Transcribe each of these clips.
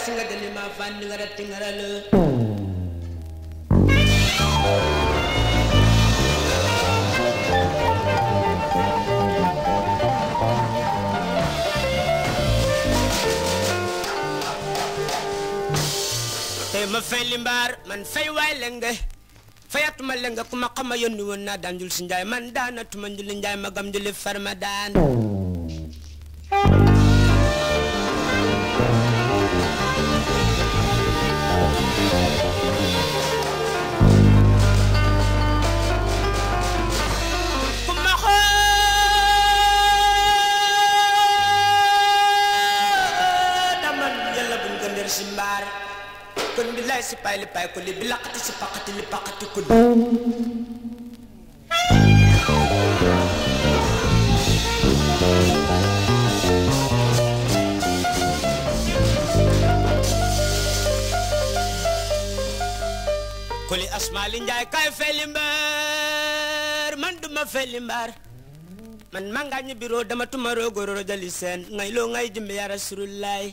singa delima fandi ngara tingaralo te ma fay li mbaar man fay waay lenge fayatuma lenga kuma xama yónni woon naa daan jul si njaay man daanatuma njuli njaay magam njuli farma daan kuma xoo daman yàlla buñ ko nder si mbaar kon bi lay si pay li pay ko li bi laqati si paqati li paqati ko li ko li asmaali njaay kay feli mbaar man duma feli mbaar man manga ñi biro dama tuma rogororo jali seen ngay loo ngay jimbe ya rasulullahi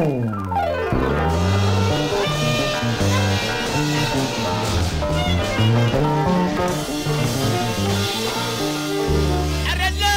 arala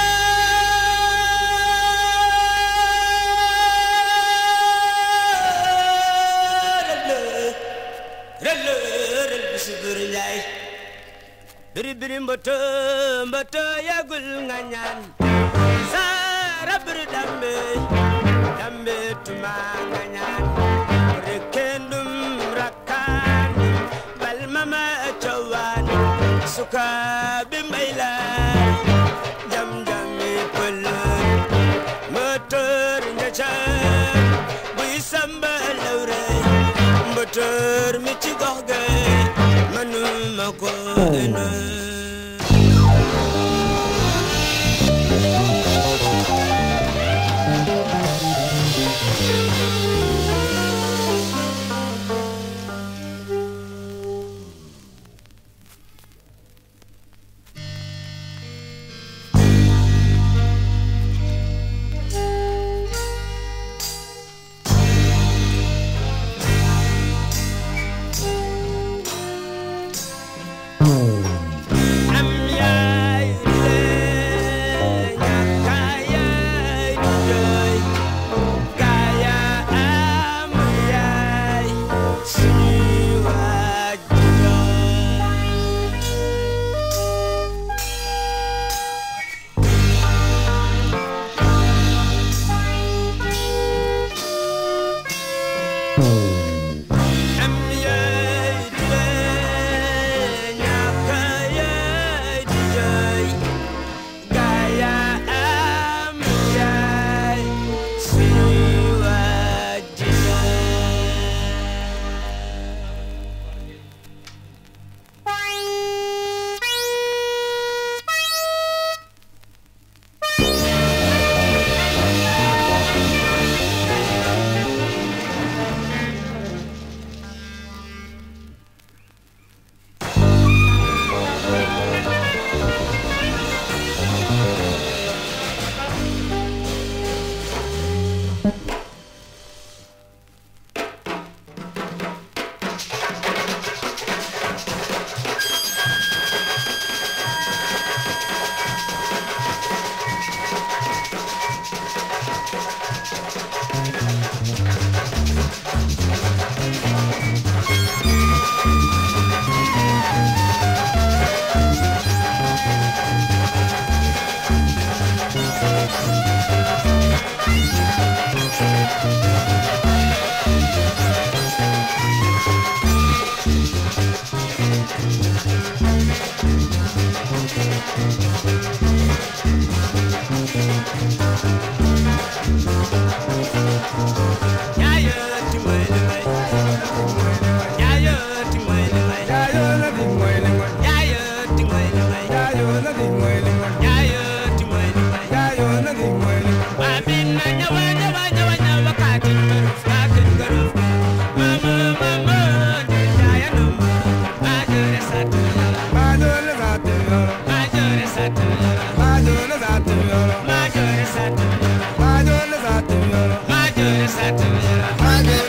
rël rël bisi buri njaay biri biri mboto mboto yagul nga ñaan sara biri dambe dambe tuma nga ñaan rekendum rakkaan bal mama cowaan suka bi mbay la jam jami pëlën moteur njaca buy samba lawre moteur mi ci gox ga manuma ko ënë am yaay lee ñàkka yaay di jooy gaaya am yaay suñuy waaj di jooy am yaay di lee ñàkka yaay di jooy gaaya am yaay suñuy waaj di jooy Yaayo timoy limay Yaayo timoy limay Yaayo timoy limay Yaayo timoy limay Babin na nyawa nyawa nyawa nyawa katin garuf katin garuf Mama mama Yaya nama Majore satu yara Majore satu yara Majore satu yara Majore satu yara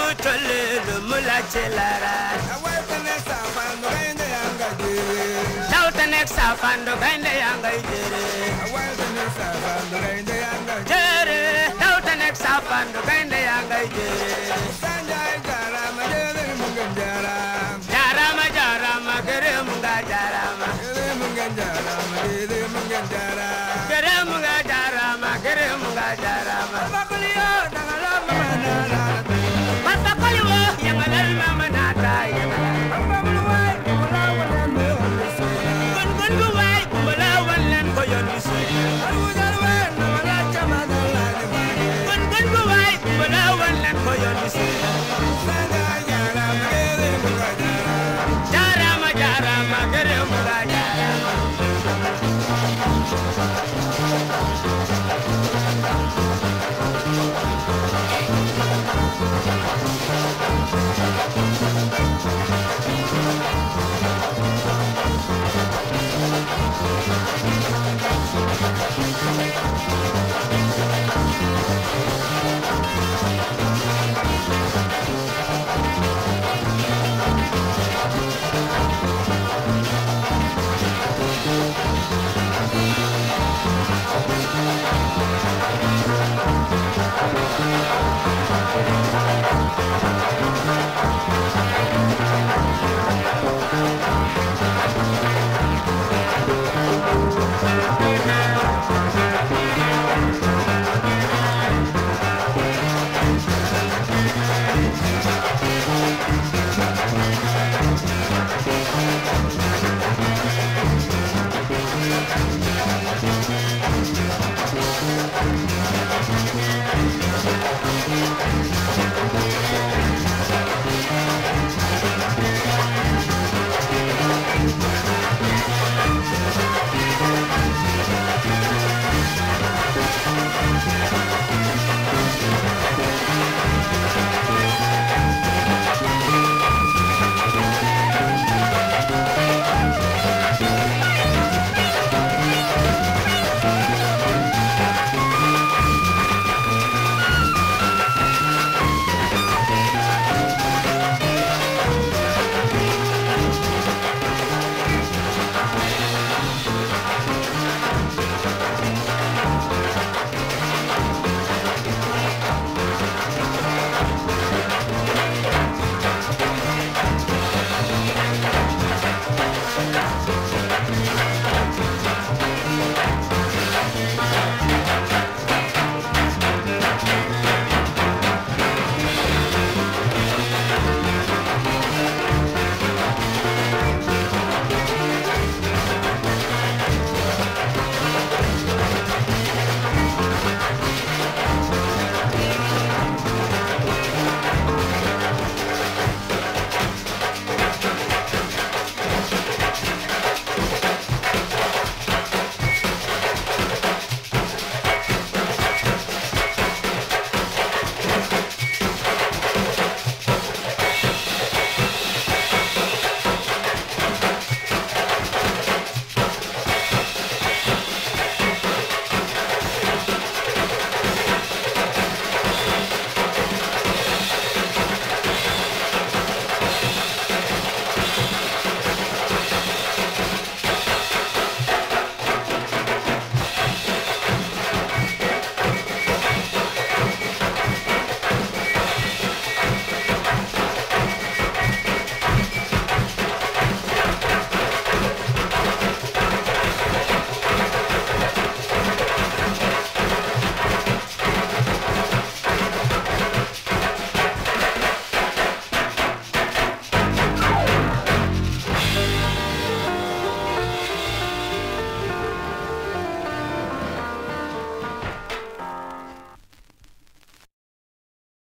tole lu mu la ci laaraay away tane safandu gaynde yanga jere daw te nekk saafandu gaynde yaa ngay jëre away tane safandu gaynde yanga jere jëre daw te nekk saafandu gaynde yaa ngay jëre sanjay jarama jere mungan jaram jaarama jaarama gërëm nga jaarama jere mungan jarama jere mungan jaram gërëm nga jaarama gërëm nga jaarama bakliyo dangala mama na man fa koli wo yangalal mama naata yangalal baklu way wala wala me gon gon gu waay kumbala wan leen ko yoon wi sooy alu jarwe na wala chama dalla ni mane gon gon gu waay kumbala wan leen ko yoon wi sooy